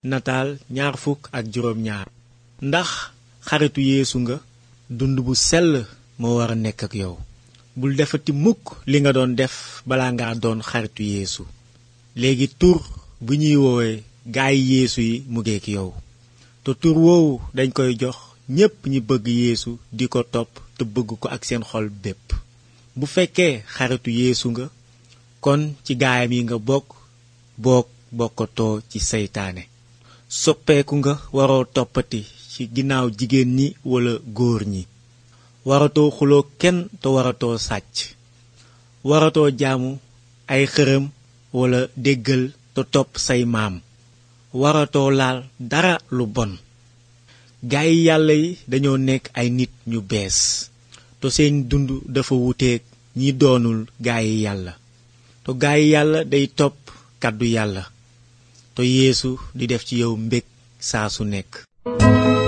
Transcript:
nataal ñaar fukk ak juróom ñaar ndax xaritu yeesu nga dund bu sell moo war a nekk ak yow bul defati mukk li nga doon def balaa nga doon xaritu yeesu léegi tur bu ñuy woowee gaay yeesu yi mu ngeek yow te tur woowu dañ koy jox ñépp ñi bëgg yeesu di ko topp te bëgg ko ak seen xol bépp bu fekkee xaritu yeesu nga kon ci gaayam yi nga bokk boog bokkatoo ci seytaane soppeeku nga waroo toppati ci ginnaaw jigéen ñi walla góor ñi waratoo xuloo kenn te waratoo sàcc waratoo jaamu ay xërëm walla déggal te topp say maam waratoo laal dara lu bon gaay yàlla yi dañoo nekk ay nit ñu bees te seen dund dafa wuteeg ñi doonul gaay yàlla te gaay yàlla day topp kàddu yàlla te yeesu di def ci yow mbég saa su nekk